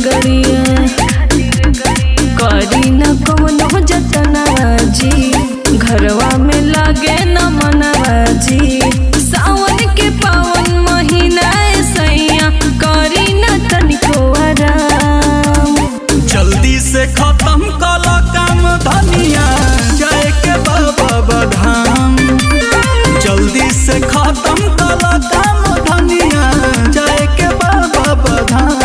गड़िया करी न कवनो जतनवा जी घरवा में लागे न मनवा जी सावन के पावन महीना ए सैया करी न तनिको आराम जल्दी से खत्म कल काम धनिया जाए के बाबा बधाम जल्दी से खत्म कल काम धनिया जाए के बाबा बधाम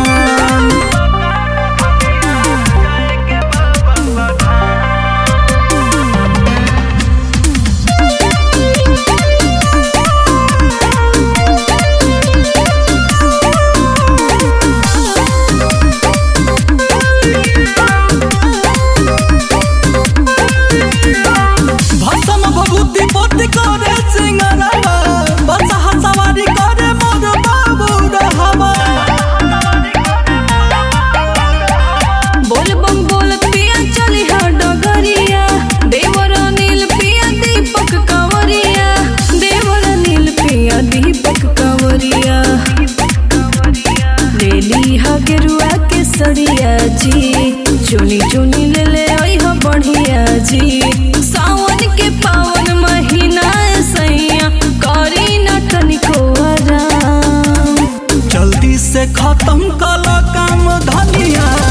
भसम भभूति पोती करे सिंगरवा बसहा सवारी करे मोर बाबू रहवा बोल बम बोल पिया चली हा डगरिया देवर नील पिया दीपक कंवरिया देवर नील पिया दीपक कंवरिया ले ली हा गेरुआ के सड़िया जी चुनी चुनी ले ले आई हा बढ़िया जी सावन के पावन महीना ए सैया करी न तनिको आराम जल्दी से खत्म कल काम धनिया